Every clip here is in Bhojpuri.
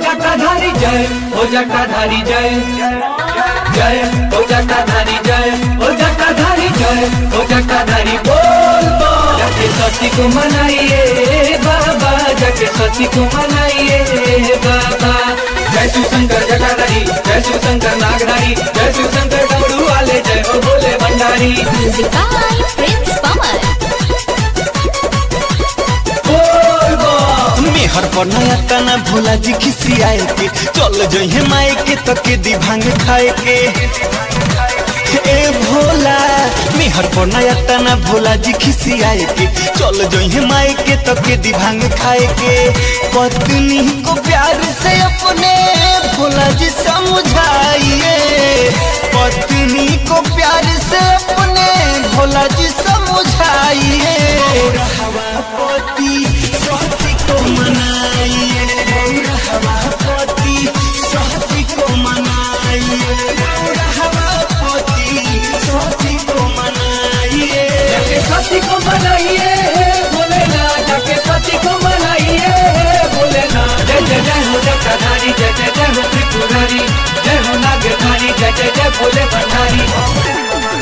जटाधारी जय हो जटाधारी जय जय हो जटाधारी जय हो जटाधारी जय हो जटाधारी बोल बोल जाके सती को मनाइए बाबा जाके सती को मनाइए बाबा जय शिव शंकर जटाधारी जय शिव शंकर नागधारी जय शिव शंकर डमरू वाले जय हो बोले भंडारी Music by Prince Pawan. बोल बोल मेहर पर नया तना भोला जी खिसियाए के चल जइहे माए के तके दी भांग खाए के ए भोला मेहर पर नया तना भोला जी खिसियाए के चल जइहे माए के तके दी भांग खाए के पत्नी को प्यार से अपने भोला जी समझाइए पत्नी को प्यार से अपने भोला जी समझाइए हवा पति सती को मनाइए हवा पति सती को मनाइए हवा पति सती को मनाइए जाके सती को मनाइए भोलेनाथ जाके सती को मनाइए भोलेनाथ जय जय जय हो जटाधारी जय जय जय हो त्रिपुरारी जय हो नागधारी जय जय जय भोले भंडारी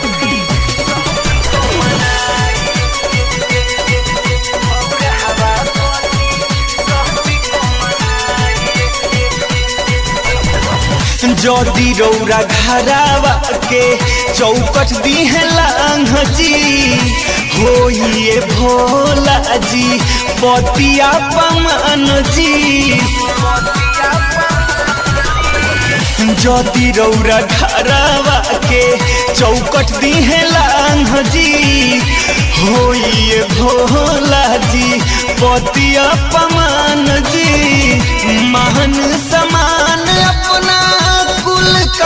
जदी रौरा घरावा के चौकट दी है लांघ जी होइए भोला जी पतिया पमान जी जदी रौरा घरावा के चौकट दी है लांघ जी होइए भोला जी पतिया पमान जी महान समान अपना कुल का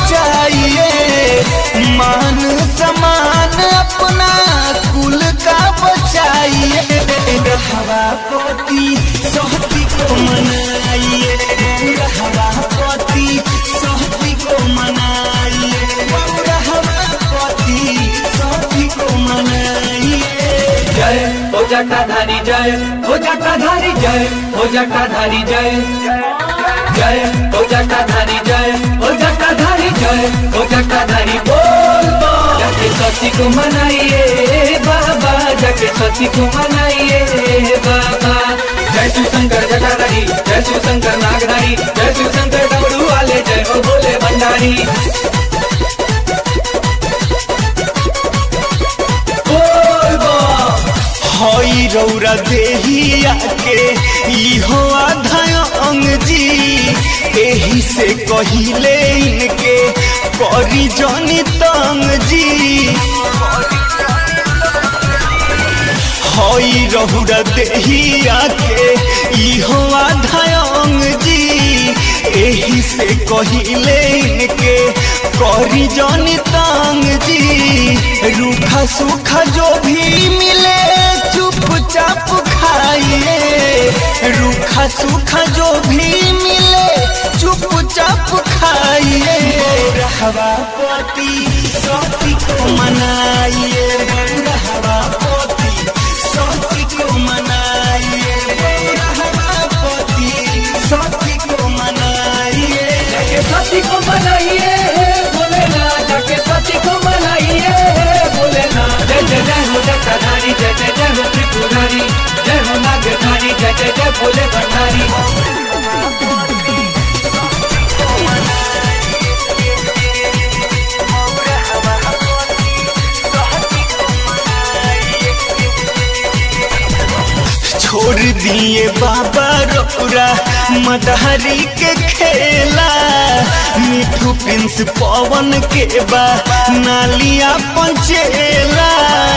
बचाइए मान समान अपना कुल का बचाइए हवा पति सहती को मनाइए हवा पति सहती को मनाइए हवा पति सहती को मनाइए जय हो जटाधारी जय हो जटाधारी जय हो जटाधारी जय जय हो जटाधारी जय हो जटाधारी जय हो जटाधारी बोल बोल जाके सती को मनाइए बाबा जाके सती को मनाइए बाबा जय शिव शंकर जटाधारी जय शिव शंकर नागधारी जय शिव शंकर डमरू वाले जय हो बोले भंडारी बोल बोल हई रौरा देहिया के इहो आधा अंग जी एही से कहिले इनके करी जनी तंग जी हई रहुरा देहिया के इहो आधा अंग जी एही से कहिले इनके करी जनी तंग जी रूखा सूखा जो भी मिले चुपचाप खाइए रूखा सूखा जो भी मिले चुपचाप खाइए हवा पति सती को मनाइए हवा पति सती को मनाइए हवा पति सती को मनाइए जाके सती को मनाइए भोलेनाथ जाके सती को मनाइए भोलेनाथ जय जय जय हो जटाधारी जय जय जय हो त्रिपुरारी जय हो नागधारी जय जय जय भोले भंडारी छोड़ दिए बाबा रौरा मदहरी के खेला मिठू प्रिंस पवन के बा नालिया पंचेला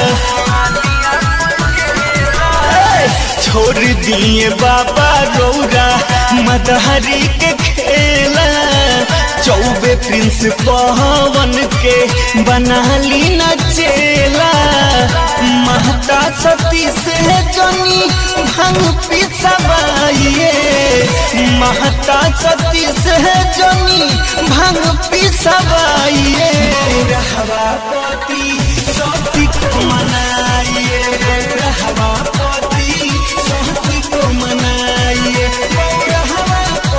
छोड़ दिए बाबा रौरा मदहरी के खेला चौबे प्रिंस पवन के बनाली नचेला महता सती से जनी भंग पिसवाइए महता सती से जनी भंग पिसवाइए रहवा पति सती को मनाइए रहवा पति सती को मनाइए रहवा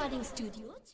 Recording Studio.